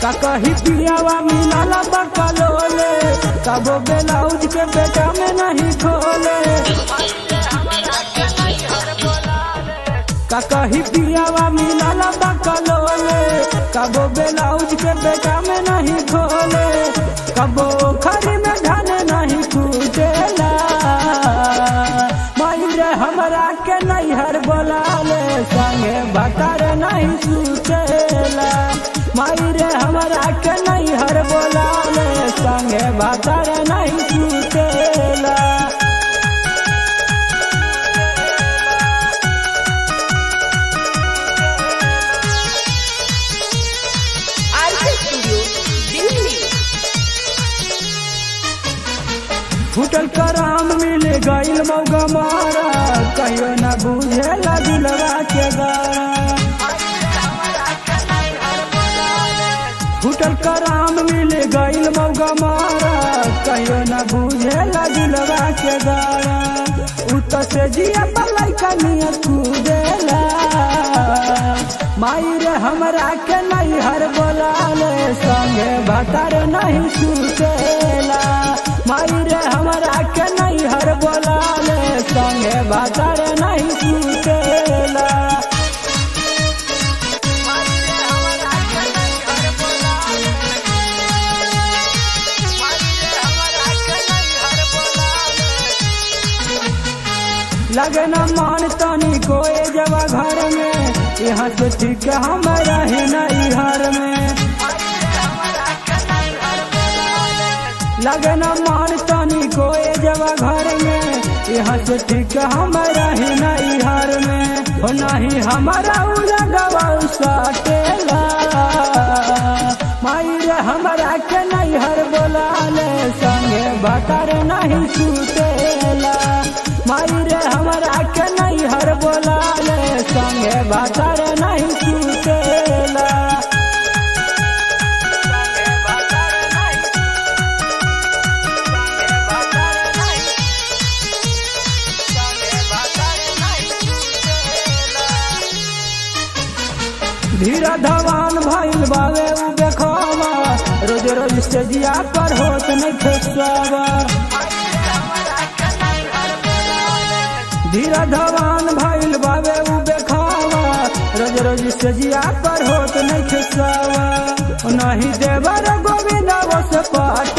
का कही पियावा मिलाल बकलोले कबो ब्लाउज के बेटा में नहीं खोले का कही पियावा मिलाल बकलोले कबो ब्लाउज के बेटा में नहीं खोले कबो खरी में धन नहीं कूटेला माई रे हमरा के नैहर बोलाले संगे भतर नहीं सुतेला माई रे हमरा के नैहर बोलाले संगे भतर नहीं सुतेला आरके स्टूडियो दिल्ली फूटल कराम मिल गईल मौगा मारा कहियो न बुझे दिलवा के गारा फूटल कराम मिल गईल मौगा मारा कहियो न बुझे दिलवा के गारा उत से जिया पलाई कनिया कूदेला माई रे हमरा के नैहर बोलाले संगे भतर नहीं सुतेला माई रे हमरा के नैहर बोलाले संगे भतर नहीं सुतेला लगे न मान तनी कोई जवा घर में यहाँ से ठीक हमारा ही नहीं घर में लगे न मान तनी कोई जवा घर में यहाँ से ठीक हमारा ही नहीं घर में हो नहीं हमारा उलगवा सटेला माई रे हमरा के नैहर बोलाले संगे भतर नहीं सुतेला माई रे हमरा के नैहर बोलाले संगे भतर नहीं सुतेला धीरा धवान भइल बावे उ देखवा रोज रोज से जिया पर होत नहीं खेसवा धीरा धवान भइल बावे उ देखवा रोज रोज से जिया पर होत नहीं खेसवा नहीं देवर गोविंद वस पाट